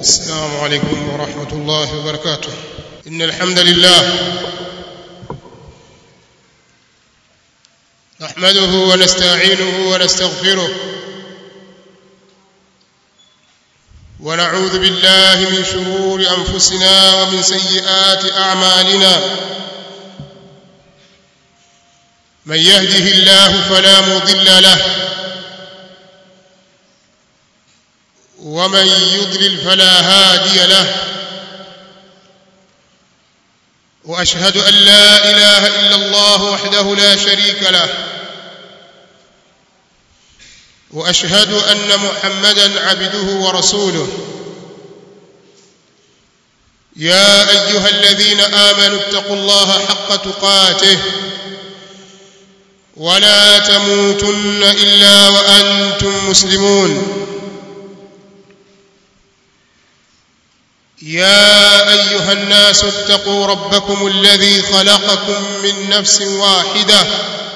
السلام عليكم ورحمة الله وبركاته إن الحمد لله نحمده ونستعينه ونستغفره ونعوذ بالله من شرور أنفسنا ومن سيئات أعمالنا من يهده الله فلا مضل له ومن يضلل فلا هادي له واشهد ان لا اله الا الله وحده لا شريك له واشهد ان محمدا عبده ورسوله يا ايها الذين امنوا اتقوا الله حق تقاته ولا تموتن الا وانتم مسلمون يا ايها الناس اتقوا ربكم الذي خلقكم من نفس واحده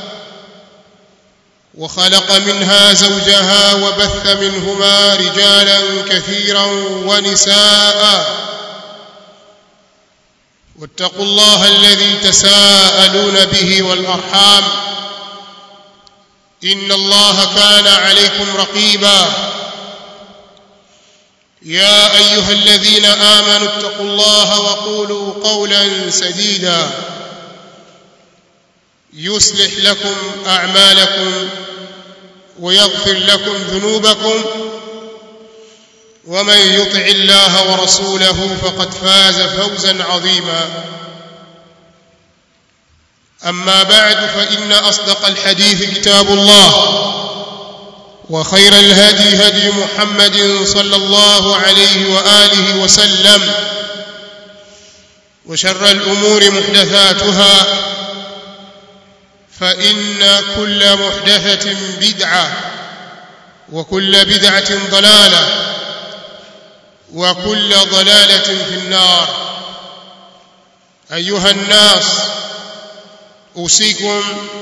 وخلق منها زوجها وبث منهما رجالا كثيرا ونساء واتقوا الله الذي تساءلون به والارحام ان الله كان عليكم رقيبا يا ايها الذين امنوا اتقوا الله وقولوا قولا سديدا يصلح لكم اعمالكم ويغفر لكم ذنوبكم ومن يطع الله ورسوله فقد فاز فوزا عظيما اما بعد فان اصدق الحديث كتاب الله وخير الهدي هدي محمد صلى الله عليه واله وسلم وشر الامور محدثاتها فان كل محدثه بدعه وكل بدعه ضلاله وكل ضلاله في النار ايها الناس اوصيكم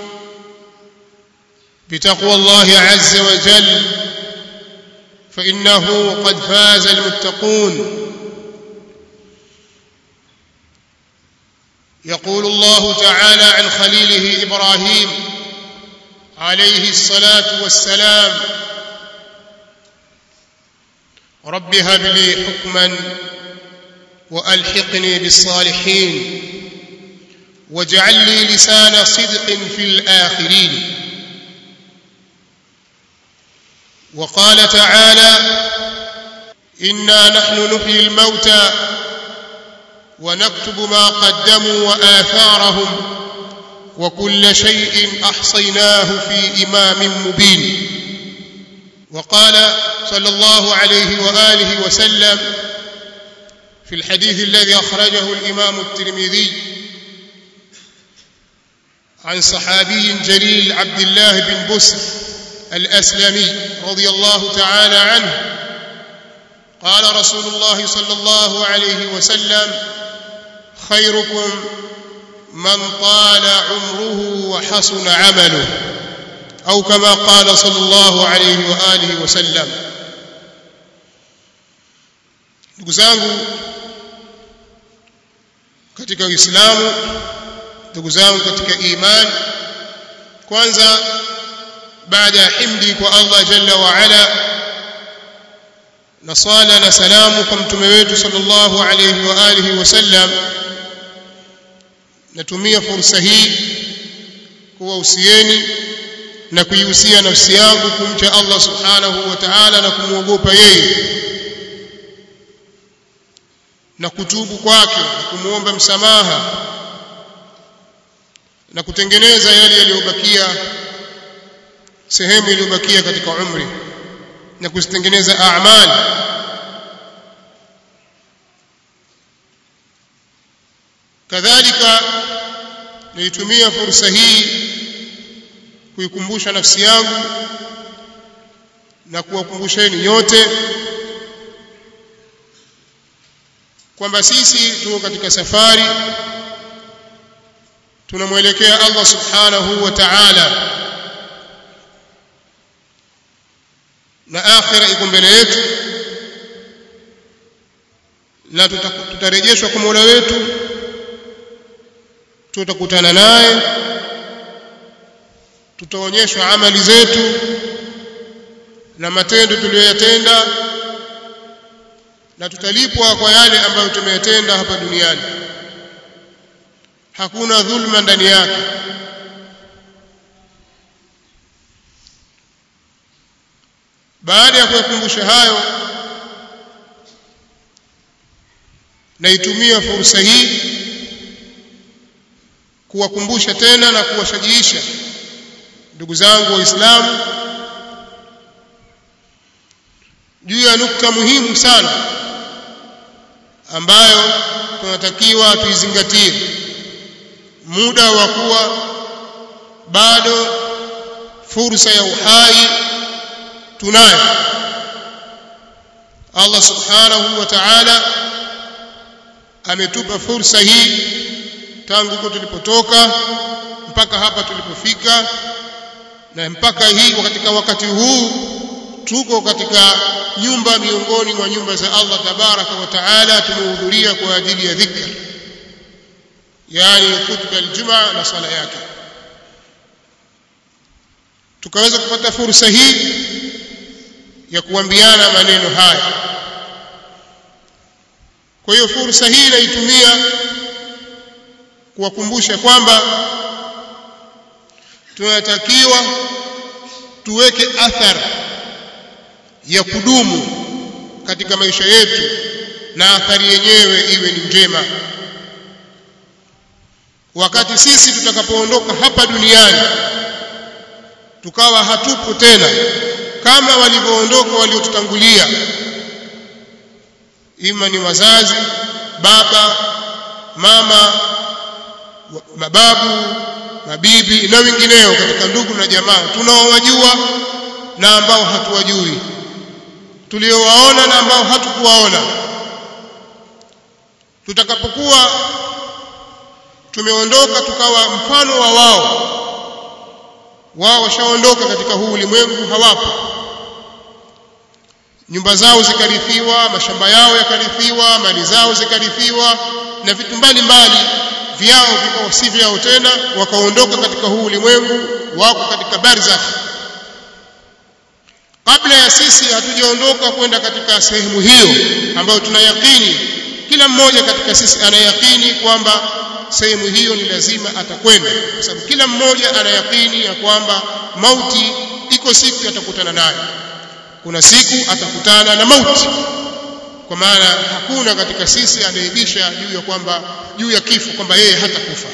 بتقوى الله عز وجل فانه قد فاز المتقون يقول الله تعالى عن خليله ابراهيم عليه الصلاه والسلام رب هب لي حكما والحقني بالصالحين واجعل لي لسان صدق في الاخرين وقال تعالى انا نحن نحيي الموتى ونكتب ما قدموا واثارهم وكل شيء احصيناه في امام مبين وقال صلى الله عليه واله وسلم في الحديث الذي اخرجه الامام الترمذي عن صحابي جليل عبد الله بن بسر الاسلمي رضي الله تعالى عنه قال رسول الله صلى الله عليه وسلم خيركم من طال عمره وحسن عمله او كما قال صلى الله عليه واله وسلم ndugu zangu katika uislamu ndugu zangu katika imani kwanza baada ya himdi kwa Allah jalla wa ala na sala na salamu kwa mtume wetu sallallahu alayhi wa alihi wasallam natumia fursa hii kuwahusieni na kuihusia nafsi yangu kumcha Allah subhanahu wa ta'ala na kumwogopa yeye na kutubu kwake na kumwomba msamaha na kutengeneza yale yaliyobakia sehemu iliyobakia katika umri na kuzitengeneza a'mal kadhalika nilitumia fursa hii kuikumbusha nafsi yangu na kuwakumbusheni nyote kwamba sisi tuko katika safari tunamwelekea Allah subhanahu wa ta'ala na akhira iko mbele yetu na tutarejeshwa kwa Mola wetu tutakutana naye tutaonyeshwa amali zetu na matendo tuliyoyatenda na tutalipwa kwa yale ambayo tumeyatenda hapa duniani hakuna dhulma ndani yake baada ya kuyakumbusha hayo naitumia fursa hii kuwakumbusha tena na kuwashajiisha ndugu zangu waislamu juu ya nukta muhimu sana ambayo tunatakiwa tuizingatie muda wa kuwa bado fursa ya uhai tunayo Allah subhanahu wa ta'ala ametupa fursa hii tangu huko tulipotoka mpaka hapa tulipofika na mpaka hii katika wakati huu tuko katika nyumba miongoni mwa nyumba za Allah tabaraka wa taala tumehudhuria kwa ajili ya dhikr yani khutba aljumaa na sala yake tukaweza kupata fursa hii ya kuambiana maneno haya kwa hiyo fursa hii naitumia kuwakumbusha kwamba tunatakiwa tuweke athari ya kudumu katika maisha yetu na athari yenyewe iwe ni njema wakati sisi tutakapoondoka hapa duniani tukawa hatupo tena kama walivyoondoka waliotutangulia ima ni wazazi baba mama mababu mabibi na wengineo katika ndugu na jamaa tunaowajua na ambao hatuwajui tuliowaona na ambao hatukuwaona tutakapokuwa tumeondoka tukawa mfano wa wao wao washaondoka katika huu ulimwengu hawapo nyumba zao zikarithiwa mashamba yao yakarithiwa mali zao zikarithiwa na vitu mbalimbali vyao vikawa si vyao tena wakaondoka katika huu ulimwengu wako katika barzakh kabla ya sisi hatujaondoka kwenda katika sehemu hiyo ambayo tunayakini kila mmoja katika sisi anayakini kwamba sehemu hiyo ni lazima atakwenda kwa sababu kila mmoja anayakini ya kwamba mauti iko siku atakutana nayo kuna siku atakutana na mauti kwa maana hakuna katika sisi anaibisha juu ya kwamba juu ya kifo kwamba yeye hatakufa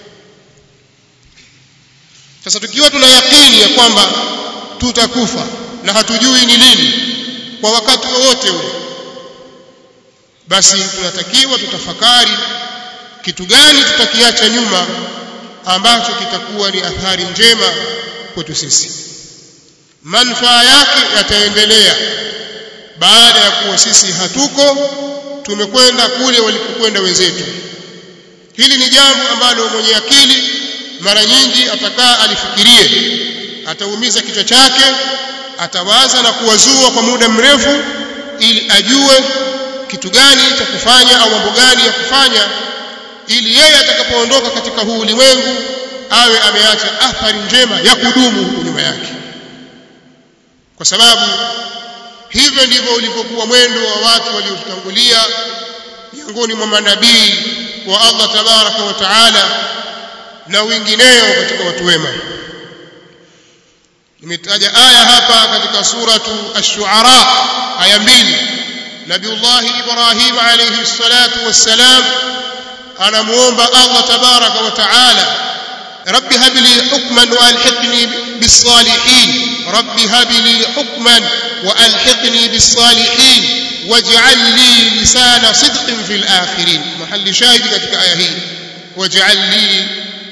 sasa tukiwa tuna yakini ya kwamba tutakufa na hatujui ni lini kwa wakati wowote ule basi tunatakiwa tutafakari kitu gani tutakiacha nyuma ambacho kitakuwa ni athari njema kwetu sisi manufaa yake yataendelea baada ya kuwa sisi hatuko tumekwenda kule walipokwenda wenzetu hili ni jambo ambalo mwenye akili mara nyingi atakaa alifikirie ataumiza kichwa chake atawaza na kuwazua kwa muda mrefu ili ajue kitu gani cha kufanya au mambo gani ya kufanya ili yeye atakapoondoka katika huu ulimwengu awe ameacha athari njema ya kudumu huko nyuma yake kwa sababu hivyo ndivyo ulivyokuwa mwendo wa watu waliotangulia miongoni mwa manabii wa Allah tabaraka wa taala na wengineo katika watu wema nimetaja aya hapa katika suratu ash-shu'ara aya mbili nabiullahi ibrahim alayhi salatu wassalam anamuomba Allah tabaraka wa taala رب هب لي حكما والحقني بالصالحين رب هب لي حكما والحقني بالصالحين واجعل لي لسان صدق في الاخرين محل شاهد katika aya hii واجعل لي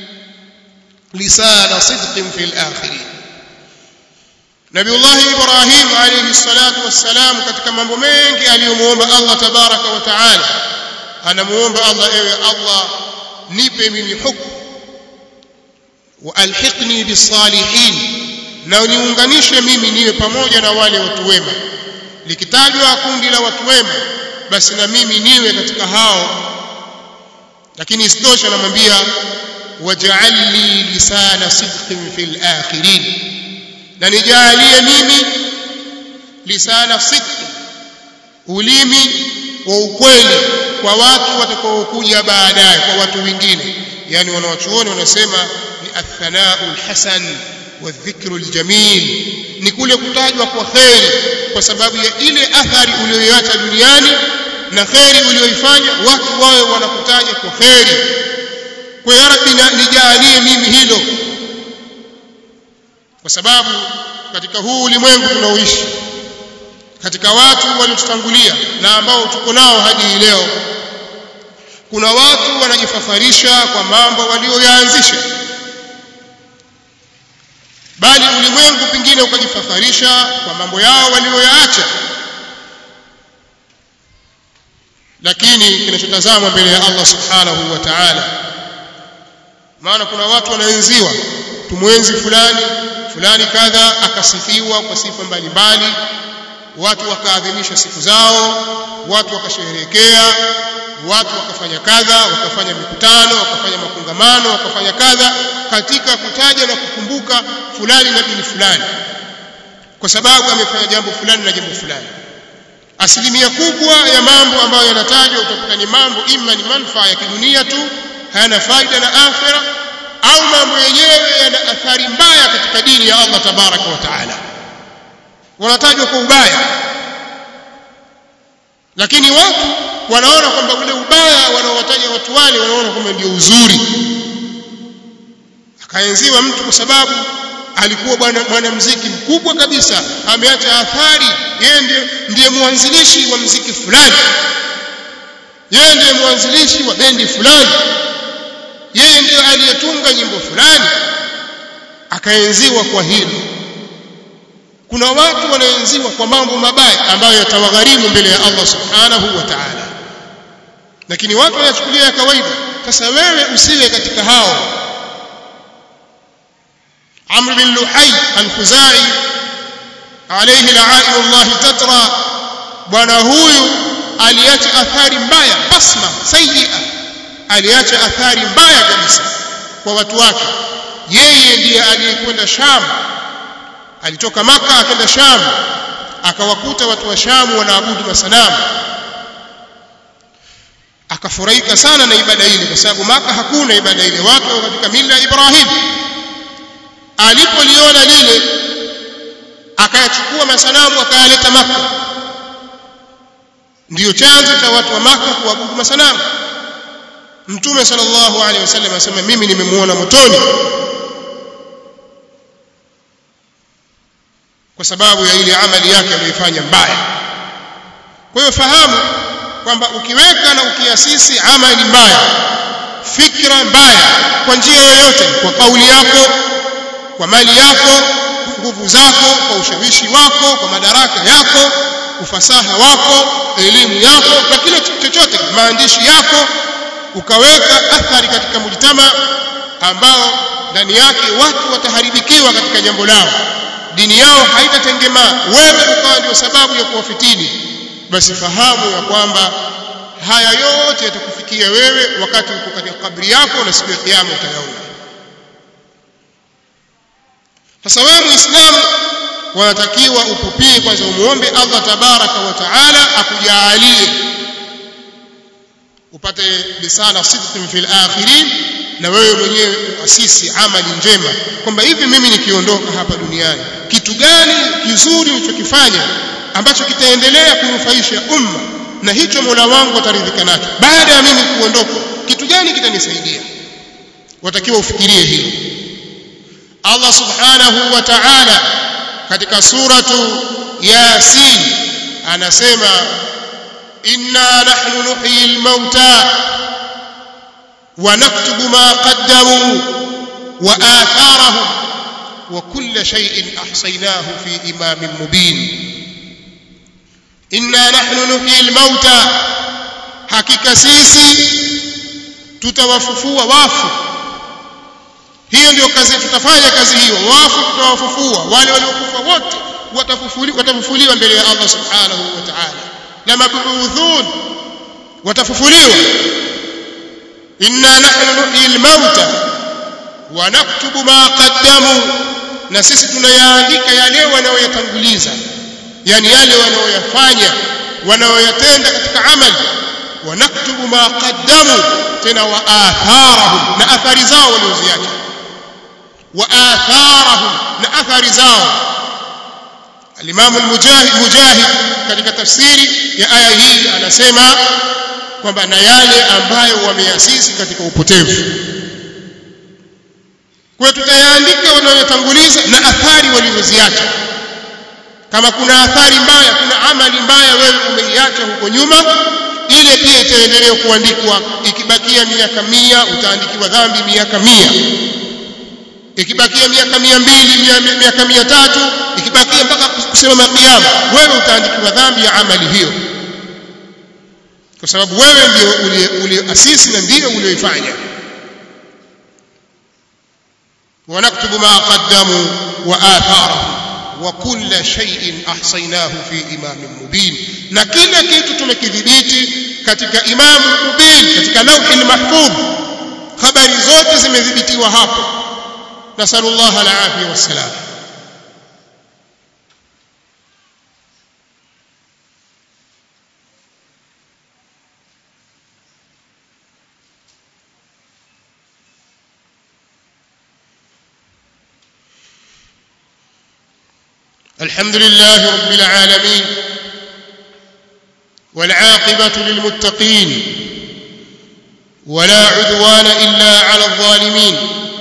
لسان صدق في الاخرين نبي الله ابراهيم عليه الصلاه والسلام katika mambo mengi aliyomuomba Allah tabaraka wa taala anamuomba Allah ewe Allah nipe mimi hukumu waalhiqni bisalihin na uniunganishe mimi niwe pamoja na wale watu wema likitajwa kundi la watu wema basi na mimi niwe katika hao lakini isitoshe anamwambia waj'al li lisana sidqin fil akhirin na nijalie mimi lisana sidqin ulimi wa ukweli kwa watu watakaokuja baadaye kwa watu wengine yani wanawachuoni wanasema ni athanau lhasan wadhikru ljamil ni kule kutajwa kwa kheri kwa sababu ya ile athari uliyoiacha duniani na kheri uliyoifanya watu wawe wanakutaja kwa kheri kwa ya rabbi nijalie mimi hilo kwa sababu katika huu ulimwengu tunaoishi katika watu waliotutangulia na ambao tuko nao hadi hii leo kuna watu wanajifafarisha kwa mambo walioyaanzisha bali ulimwengu pengine ukajifafarisha kwa mambo yao walioyaacha lakini kinachotazamwa mbele ya Allah subhanahu wa ta'ala maana kuna watu wanaenziwa tumwenzi fulani fulani kadha akasifiwa kwa sifa mbalimbali watu wakaadhimisha siku zao watu wakasherehekea watu wakafanya kadha wakafanya mikutano wakafanya makongamano wakafanya kadha katika kutaja na kukumbuka fulani na dini fulani kwa sababu amefanya jambo fulani na jambo fulani asilimia kubwa ya mambo ambayo yanatajwa utakuta ni mambo ima ni manufaa ya kidunia tu hayana faida na akhira au mambo yenyewe yana athari mbaya katika dini ya Allah tabaraka wa taala wanatajwa kwa ubaya lakini watu wanaona kwamba ule ubaya wanaowataja watu wale wanaona kwamba ndio uzuri akaenziwa mtu kwa sababu alikuwa bwana mwanamuziki mkubwa kabisa ameacha athari yeye ndiye, ndiye mwanzilishi wa muziki fulani yeye ndiye mwanzilishi wa bendi fulani yeye ndiye aliyetunga nyimbo fulani akaenziwa kwa hilo kuna watu wanaenziwa kwa mambo mabaya ambayo yatawagharimu mbele ya Allah subhanahu wa ta'ala lakini watu wanachukulia ya kawaida sasa wewe usiwe katika hao Amr bin Luhay al-Khuzai alayhi la'inullah tatra bwana huyu aliacha athari mbaya basma sayyi'a aliacha athari mbaya kabisa kwa watu wake yeye ndiye aliyekwenda Sham alitoka maka akaenda Sham akawakuta watu wa Sham wanaabudu masanamu akafurahika sana na ibada ile kwa sababu maka hakuna ibada ile watu katika mila ya Ibrahim alipoliona lile akayachukua masanamu akayaleta maka ndiyo chanzo cha watu wa maka kuabudu masanamu mtume sallallahu alaihi wasallam asema mimi nimemuona motoni kwa sababu ya ile amali yake aliyoifanya mbaya kwa hiyo fahamu kwamba ukiweka na ukiasisi amali mbaya fikra mbaya kwa njia yoyote kwa kauli yako kwa mali yako kwa nguvu zako kwa ushawishi wako kwa madaraka yako ufasaha wako elimu yako na kile chochote maandishi yako ukaweka athari katika mujtama ambao ndani yake watu wataharibikiwa katika jambo lao dini yao haitatengemaa wewe ukawa ndio sababu ya kuwafitini basi fahamu ya kwamba haya yote yatakufikia wewe wakati uko katika kabri yako na siku ya kiyama utayaona sasa wewe muislamu wanatakiwa upupie kwanza umuombe Allah tabaraka wa taala akujaalie upate lisana sidqin fil akhirin na wewe mwenyewe uasisi amali njema kwamba hivi mimi nikiondoka hapa duniani kitu gani kizuri nilichokifanya ambacho kitaendelea kunufaisha umma na hicho Mola wangu ataridhika nacho baada ya mimi kuondoka kitu gani kitanisaidia watakiwa ufikirie hilo Allah subhanahu wa ta'ala katika suratu Yasin anasema inna nahnu nuhyi al-mauta wa naktubu ma qaddamu wa atharahum wa kulla shay'in ahsaynahu fi imamin mubin inna nahnu nuhyi al-mauta hakika sisi tutawafufua wafu hiyo ndio kazi tutafanya kazi hiyo wafu tutawafufua wale waliokufa wote watafufuliwa watafufuliwa mbele ya Allah subhanahu wa ta'ala lamabuthun watafufuliwa inna nahnu nuhyi almauta wa naktubu ma qaddamu na sisi tunayaandika yale wanaoyatanguliza yani yale wanaoyafanya wanaoyatenda katika amali wa naktubu ma qaddamu tena wa atharahum na athari zao walioziacha wa atharahum na athari zao الإمام المجاهد مجاهد katika tafsiri ya aya hii anasema kwamba na yale ambayo wameasisi katika upotevu kwa tutayaandika wanayotanguliza na athari walizoziacha kama kuna athari mbaya kuna amali mbaya wewe umeiacha huko nyuma ile pia itaendelea kuandikwa ikibakia miaka mia utaandikiwa dhambi miaka mia ikibakia miaka mia mbili miaka mia tatu ikibakia mpaka kusimama kiyama wewe utaandikiwa dhambi ya amali hiyo kwa sababu wewe ndio ulioasisi na ndio ulioifanya ونكتب ما قدموا وآثارهم وكل شيء أحصيناه في إمام مبين na kila kitu tumekidhibiti katika imamu mubin katika lauhi mahfudh habari zote zimedhibitiwa hapo nasallallahu alafia wassalam الحمد لله رب العالمين والعاقبة للمتقين ولا عدوان إلا على الظالمين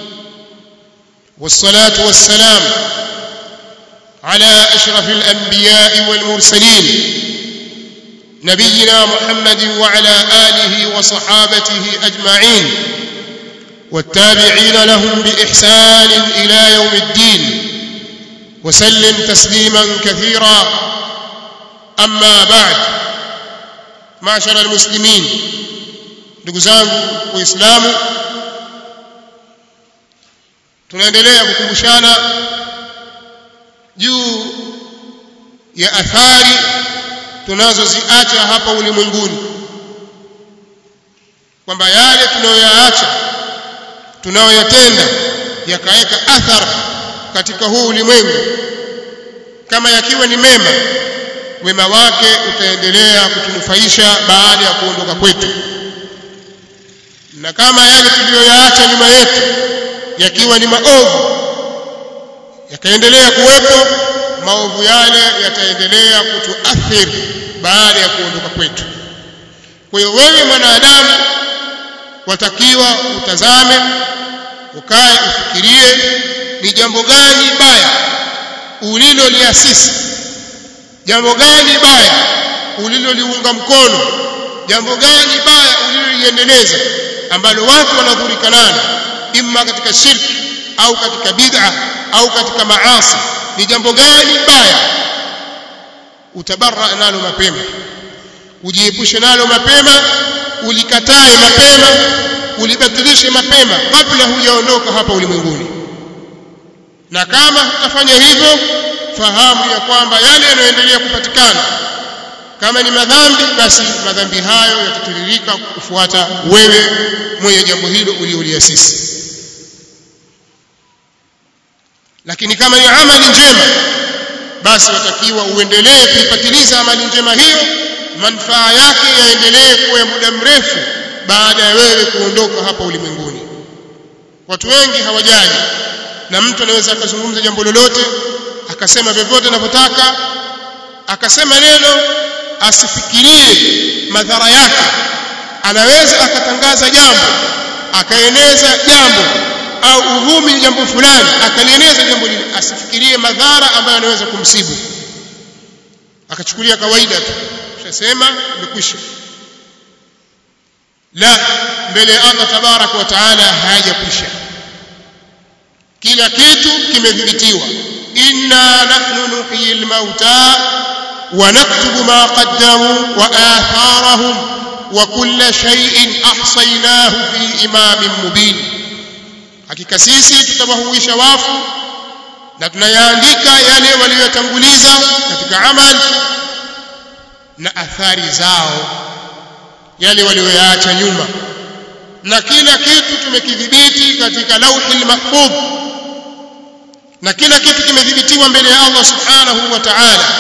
والصلاة والسلام على أشرف الأنبياء والمرسلين نبينا محمد وعلى آله وصحابته أجمعين والتابعين لهم بإحسان إلى يوم الدين وسلم تسليما كثيرا أما بعد معشر المسلمين ndugu zangu waislamu tunaendelea kukumbushana juu ya athari tunazoziacha hapa ulimwenguni kwamba yale tunayoyaacha tunayoyatenda yakaweka athari katika huu ulimwengu kama yakiwa ni mema wema wake utaendelea kutunufaisha baada ya kuondoka kwetu na kama yale tuliyoyaacha nyuma yetu yakiwa ni maovu yakaendelea kuwepo maovu yale yataendelea kutuathiri baada ya kuondoka kwetu kwa hiyo wewe mwanadamu watakiwa utazame ukae ufikirie ni jambo gani baya uliloliasisi jambo gani baya uliloliunga mkono jambo gani baya uliloliendeleza ambalo watu wanadhurika nalo imma katika shirki au katika bid'a au katika maasi ni jambo gani baya utabarra nalo mapema ujiepushe nalo mapema ulikatae mapema ulibatilishe mapema kabla hujaondoka hapa ulimwenguni na kama hutafanya hivyo fahamu ya kwamba yale yanayoendelea kupatikana kama ni madhambi basi madhambi hayo yatatiririka kufuata wewe mwenye jambo hilo ulioliasisi lakini kama ni amali njema basi watakiwa uendelee kuipatiliza amali njema hiyo manufaa yake yaendelee kuwa ya muda mrefu baada ya wewe kuondoka hapa ulimwenguni watu wengi hawajali na mtu anaweza akazungumza jambo lolote akasema vyovyote anavyotaka akasema neno asifikirie madhara yake anaweza akatangaza jambo akaeneza jambo au uvumi jambo fulani akalieneza jambo lile asifikirie madhara ambayo anaweza kumsibu akachukulia kawaida tu ushasema imekwisha la mbele ya Allah tabaraka wa taala hayajakwisha kila kitu kimedhibitiwa inna nahnu nuhyi almauta wa naktubu ma qaddamu wa atharahum wa kulla shay'in ahsaynahu fi imamin mubin hakika sisi tutawahuisha wafu na tunayaandika yale waliyotanguliza katika amali na athari zao yale walioyaacha nyuma na kila kitu tumekidhibiti katika lauhi mahfudh na kila kitu kimedhibitiwa mbele ya Allah subhanahu wa ta'ala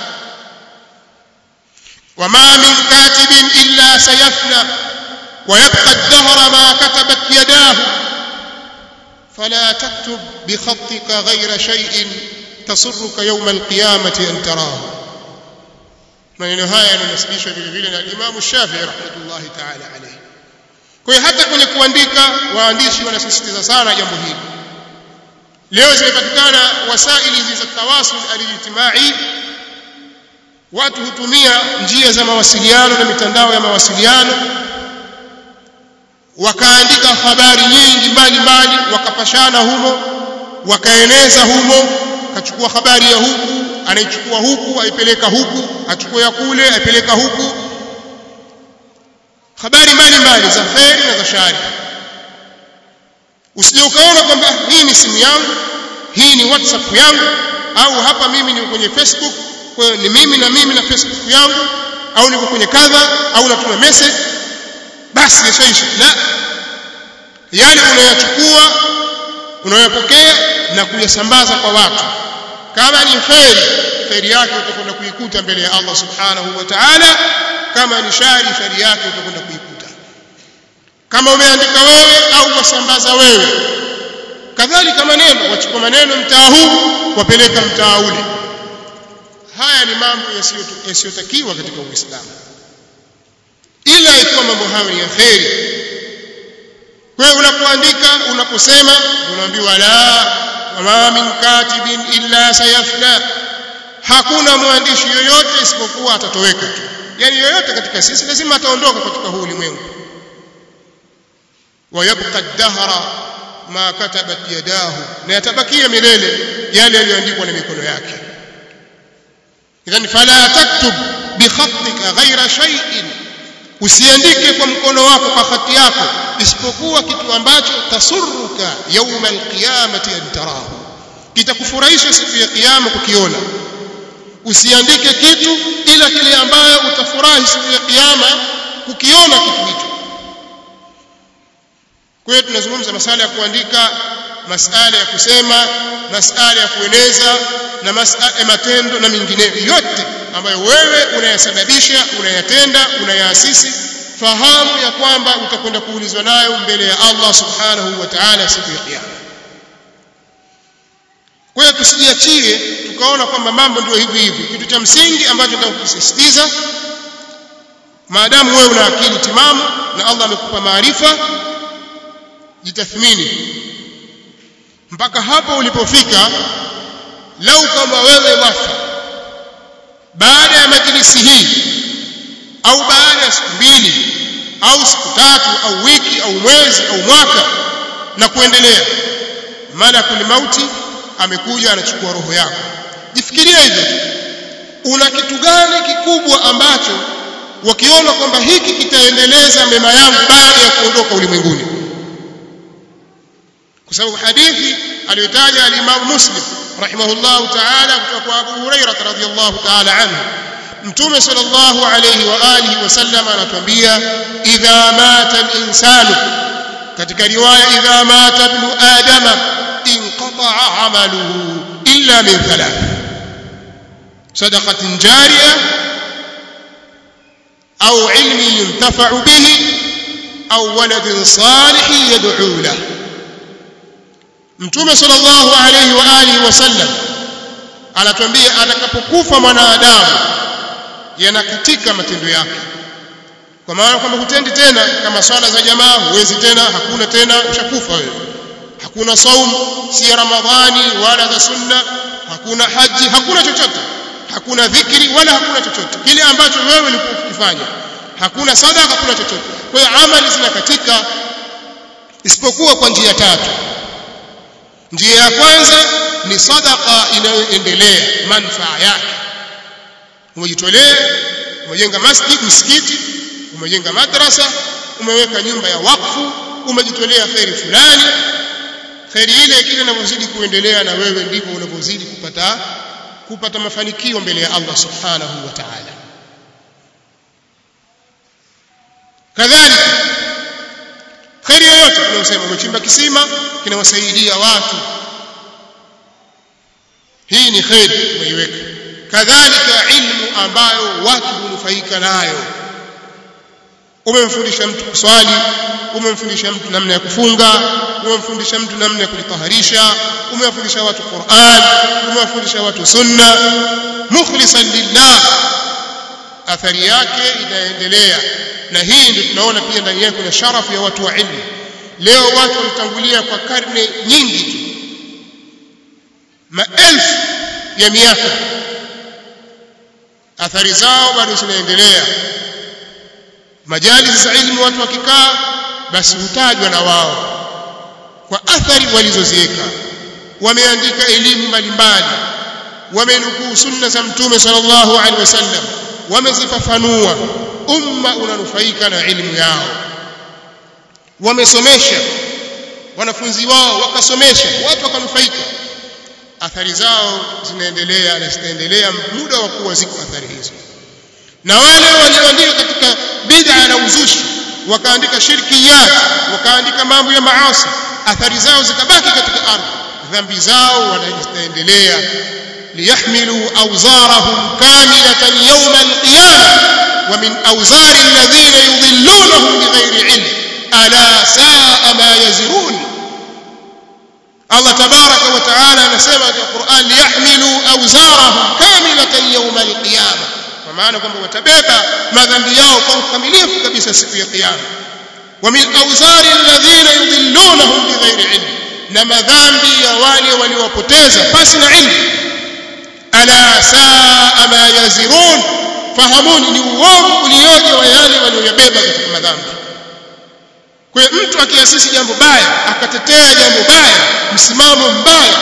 wama min katibin illa sayafna ويبقى الدهر ما كتبت يداه فلا تكتب بخطك غير شيء تسرك يوم القيامة أن تراه maneno haya yananasibishwa vile vile na Imam Shafi'i rahmatullahi ta'ala alayhi. Kwa hiyo hata kwenye kuandika waandishi wanasisitiza sana jambo hili. Leo zimepatikana wasaili hizi za tawasul alijtimai, watu hutumia njia za mawasiliano na mitandao ya mawasiliano wakaandika habari nyingi mbalimbali wakapashana humo wakaeneza humo kachukua habari ya huku anaichukua huku aipeleka huku achukua ya kule aipeleka huku habari mbalimbali za kheri na za shari usije ukaona kwamba hii ni simu yangu hii ni whatsapp yangu au hapa mimi niko kwenye facebook kwa hiyo ni mimi na mimi na facebook yangu au niko kwenye kadha au natuma message basi yashaisha la yale unayachukua unayopokea na kuyasambaza kwa watu kama ni kheri kheri yake utakwenda kuikuta mbele ya Allah subhanahu wa ta'ala kama ni shari shari yake utakwenda kuikuta kama umeandika wewe au wasambaza wewe kadhalika maneno wachukua maneno mtaa huu wapeleka mtaa ule haya ni mambo yasiyotakiwa katika Uislamu ila ikiwa mambo hayo ni ya kheri kwa hiyo unapoandika unaposema unaambiwa la wama min katibin illa sayafna hakuna mwandishi yoyote isipokuwa atatoweka tu yani yoyote katika sisi lazima ataondoka katika huu ulimwengu wayabqa ad-dahra ma katabat yadahu na yatabakia milele yale yaliyoandikwa na mikono yake idhan fala taktub bi khatika ghaira shay'in usiandike kwa mkono wako kwa hati yako isipokuwa kitu ambacho tasurruka yauma alqiyamati an tarahu kitakufurahisha siku ya kiyama kukiona usiandike kitu ila kile ambayo utafurahi siku ya kiyama kukiona kitu hicho kwa hiyo tunazungumza masala ya kuandika masala ya kusema masala ya kueleza na masala ya matendo na mingineyo yote ambayo wewe unayasababisha unayatenda unayaasisi fahamu ya kwamba utakwenda kuulizwa nayo mbele ya Allah subhanahu wa ta'ala siku ya kiyama kwa hiyo tusijiachie tukaona kwamba mambo ndio hivi hivi kitu cha msingi ambacho nataka kukisisitiza maadamu wewe una akili timamu na Allah amekupa maarifa jitathmini mpaka hapo ulipofika lau kama wewe wafa baada ya majlisi hii au baada ya siku mbili au siku tatu au wiki au mwezi au mwaka na kuendelea malakul mauti amekuja anachukua roho yako jifikirie hivyo una kitu gani kikubwa ambacho wakiona kwamba hiki kitaendeleza mema yangu baada ya kuondoka ulimwenguni kwa sababu hadithi aliyotaja al-Imam Muslim rahimahullahu ta'ala kutoka kwa Abu Hurairah radhiyallahu ta'ala anhu Mtume sallallahu alayhi wa alihi wasallam anatuambia idha mata al-insanu katika riwaya idha mata ibn adama inqata'a 'amaluhu illa min thalath sadaqatin jariyah أو علم ينتفع به أو ولد صالح يدعو له Mtume sallallahu alayhi wa alihi wasallam anatuambia atakapokufa mwanadamu yanakatika matendo yake kwa maana kwamba hutendi tena kama swala za jamaa huwezi tena hakuna tena ushakufa wewe hakuna saum si ya ramadhani wala za sunna hakuna haji hakuna chochote hakuna dhikri wala hakuna chochote kile ambacho wewe ulikuwa ukifanya hakuna sadaka hakuna chochote kwa hiyo amali zinakatika isipokuwa kwa njia tatu njia ya kwanza ni sadaka inayoendelea manufaa yake umejitolea umejenga masjid msikiti umejenga madrasa umeweka nyumba ya wakfu umejitolea kheri fulani kheri ile kile inavyozidi kuendelea na wewe ndivyo unavyozidi kupata kupata mafanikio mbele ya Allah subhanahu wa ta'ala kadhalika kheri yoyote tunayosema umechimba kisima kinawasaidia watu hii ni kheri umeiweka kadhalika ilmu ambayo watu hunufaika nayo umemfundisha mtu kuswali umemfundisha mtu namna ya kufunga umemfundisha mtu namna ya kujitaharisha umewafundisha watu Qur'an umewafundisha watu sunna mukhlisan lillah athari yake inaendelea na hii ndio tunaona pia ndani yake kuna sharafu ya watu wa ilmu leo watu walitangulia kwa karne nyingi tu maelfu ya miaka athari zao bado zinaendelea majalis za ilmu watu wakikaa basi hutajwa na wao kwa athari walizoziweka wameandika elimu mbalimbali wamenukuu sunna za mtume sallallahu alaihi wasallam wamezifafanua umma unanufaika na elimu yao wamesomesha wanafunzi wao wakasomesha watu wakanufaika athari zao zinaendelea na zitaendelea muda wa kuwa ziko athari hizo na wale walioandika katika bid'a na uzushi wakaandika shirkiyat wakaandika mambo ya maasi athari zao zikabaki katika ardhi dhambi zao wanaendelea liyahmilu awzarahum kamilatan yawm alqiyamah wa min awzari alladhina yudhillunahum bighairi ilm ala saa ma yazirun Allah tabaraka wa taala anasema katika Qur'an liyahmilu awzarahum kamilatan yawm alqiyamah kwa maana kwamba watabeba madhambi yao kwa ukamilifu kabisa siku ya kiyama wa min awzari alladhina yudhillunahum bighairi ilm na madhambi ya wale waliowapoteza pasi na ilmu ala saa ma yazirun fahamuni ni uovu ulioje wa yale walioyabeba katika madhambi kwa hiyo mtu akiasisi jambo baya akatetea jambo baya msimamo mbaya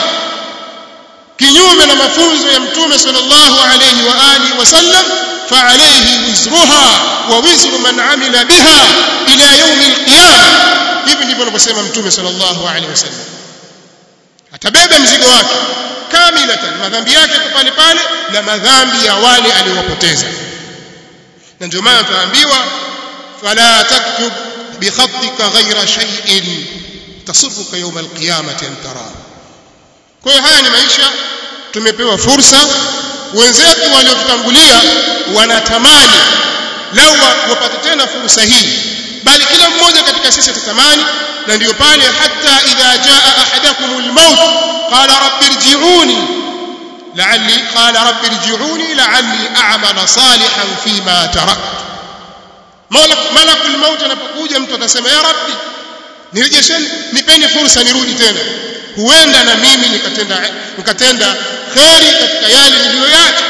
kinyume na mafunzo ya mtume sallallahu alayhi wa alihi wasallam فعليه وزرها ووزر من عمل بها إلى يوم القيامة hivi ndivyo anavyosema mtume sallallahu alaihi wasallam atabeba mzigo wake kamilatan madhambi yake kwa pale pale na madhambi ya wale aliowapoteza na ndio maana tunaambiwa fala taktub bikhatika ghaira shay'in tasurruka yawm alqiyamati an tara kwa hiyo haya ni maisha tumepewa fursa wenzetu waliotutangulia wanatamani lau wapate tena fursa hii bali kila mmoja katika sisi atatamani na ndiyo pale hata idha jaa ahadakumul maut qala rabbi irji'uni la'alli qala rabbi irji'uni la'alli a'mala salihan fima tarakt malakul maut anapokuja mtu atasema ya rabbi nirejesheni nipeni fursa nirudi tena huenda na mimi nikatenda nikatenda kheri katika yale niliyoyacha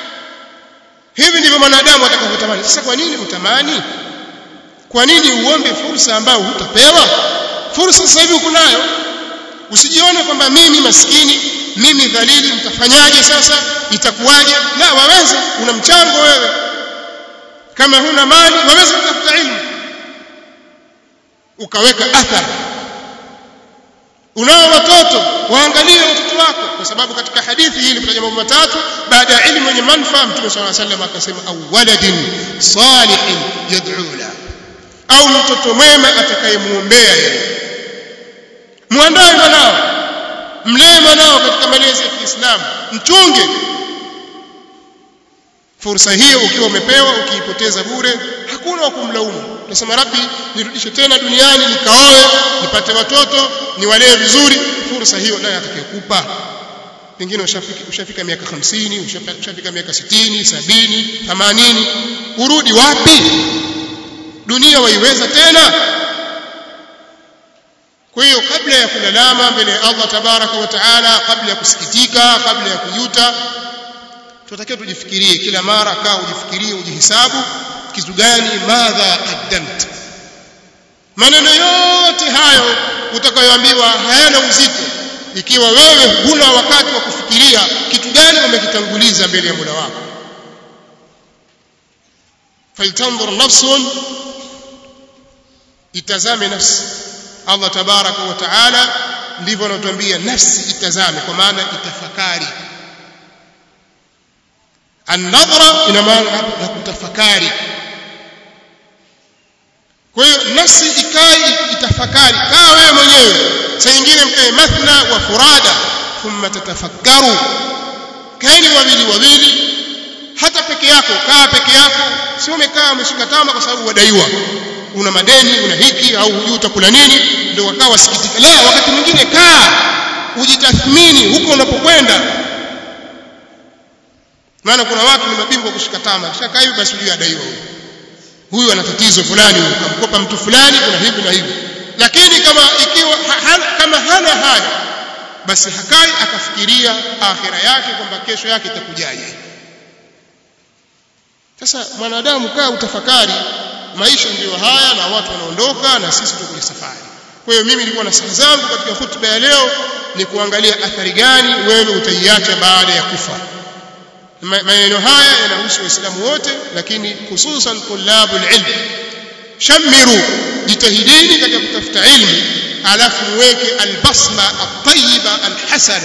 hivi ndivyo mwanadamu atakavyotamani sasa kwa nini utamani kwa nini uombe fursa ambayo hutapewa fursa sasa hivi uko nayo usijione kwamba mimi maskini mimi dhalili mtafanyaje sasa itakuwaje la waweza una mchango wewe kama huna mali waweza kutafuta ilmu ukaweka athari unao watoto waangalie watoto wako kwa sababu katika hadithi hii ilitaja mambo matatu baada ya ilmu yenye manufaa mtume صلى الله عليه وسلم akasema au waladin salihin yad'u la au mtoto mwema atakayemuombea yeye muandae mwanao mlee mwanao katika malezi ya Kiislamu mchunge fursa hiyo ukiwa umepewa ukiipoteza bure hakuna wa kumlaumu unasema rabbi nirudishe tena duniani nikaoe nipate watoto niwalee vizuri fursa hiyo naye atakayekupa pengine ushafika ushafika miaka 50 ushafika miaka 60 70 80 urudi wapi dunia waiweza tena kwa hiyo kabla ya kulalama mbele ya Allah tabaraka wa taala kabla ya kusikitika kabla ya kujuta tunatakiwa tujifikirie kila mara kaa ujifikirie ujihesabu kitu gani madha qaddamt maneno yote hayo utakayoambiwa hayana uzito ikiwa wewe huna wakati wa kufikiria kitu gani umekitanguliza mbele ya Mola wako faltanzur nafsun itazame nafsi Allah tabaraka wa taala ndivyo anatuambia nafsi itazame kwa maana itafakari النظرة ina maana ya kutafakari nafsi ikae itafakari kaa wewe mwenyewe saa nyingine mkae mathna wa furada thumma tatafakkaru kaeni wawili wawili hata peke yako kaa peke yako sio umekaa umeshika tama kwa sababu wadaiwa una madeni una hiki au hujui utakula nini ndio wakaa wasikitika la wakati mwingine kaa ujitathmini huko unapokwenda maana kuna watu ni mabingwa kushika tama kisha kaa hivi basi huyu adaiwa huyu huyu ana tatizo fulani huyu kamkopa mtu fulani kuna hivi na hivi lakini kama ikiwa ha, kama hana haya basi hakai akafikiria akhira yake kwamba kesho yake itakujaje sasa mwanadamu kaa utafakari maisha ndiyo haya na watu wanaondoka na sisi tuko kwenye safari kwa hiyo mimi nilikuwa na saha zangu katika hutuba ya leo ni kuangalia athari gani wewe utaiacha baada ya kufa maneno haya yanahusu waislamu wote lakini hususan tulabu ilm shamiru jitahidini katika kutafuta ilmu alafu muweke albasma atayiba alhasana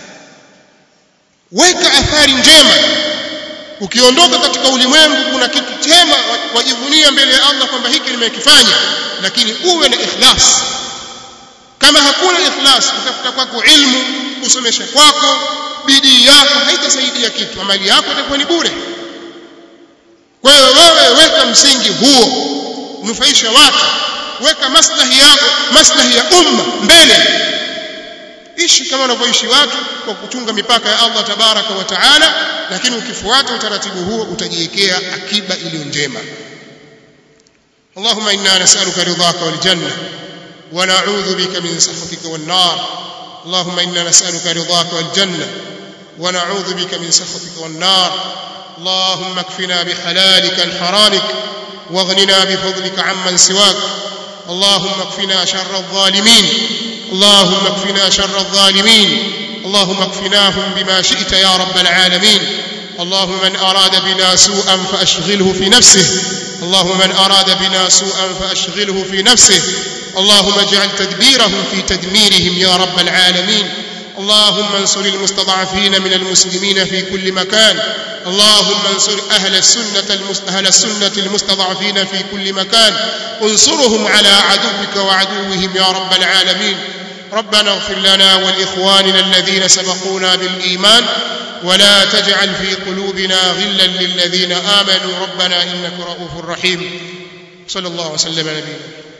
weka athari njema ukiondoka katika ulimwengu kuna kitu chema wajivunia mbele ya Allah kwamba hiki nimekifanya lakini uwe na ikhlas kama hakuna ikhlas utafuta kwako ilmu kusomesha kwako bidii yako haitasaidia kitu amali yako itakuwa ni bure kwa hiyo wewe weka msingi huo nufaisha watu weka maslahi yako maslahi ya umma mbele ishi kama wanavyoishi watu kwa kuchunga mipaka ya Allah tabaraka wa taala lakini ukifuata utaratibu huo utajiwekea akiba iliyo njema اللهم إنا نسألك رضاك والجنة ونعوذ بك من سخطك والنار اللهم إنا نسألك رضاك والجنة ونعوذ بك من سخطك والنار اللهم اكفنا بحلالك الحرامك واغننا بفضلك عمن سواك اللهم اكفنا شر الظالمين اللهم اكفنا شر الظالمين اللهم اكفناهم بما شئت يا رب العالمين اللهم من أراد بنا سوءا فأشغله في نفسه اللهم من أراد بنا سوءا فأشغله في نفسه اللهم اجعل تدبيرهم في تدميرهم يا رب العالمين اللهم انصر المستضعفين من المسلمين في كل مكان اللهم انصر أهل السنة أهل السنة المستضعفين في كل مكان انصرهم على عدوك وعدوهم يا رب العالمين ربنا اغفر لنا ولإخواننا الذين سبقونا بالإيمان ولا تجعل في قلوبنا غلا للذين آمنوا ربنا إنك رؤوف رحيم صلى الله وسلم على نبينا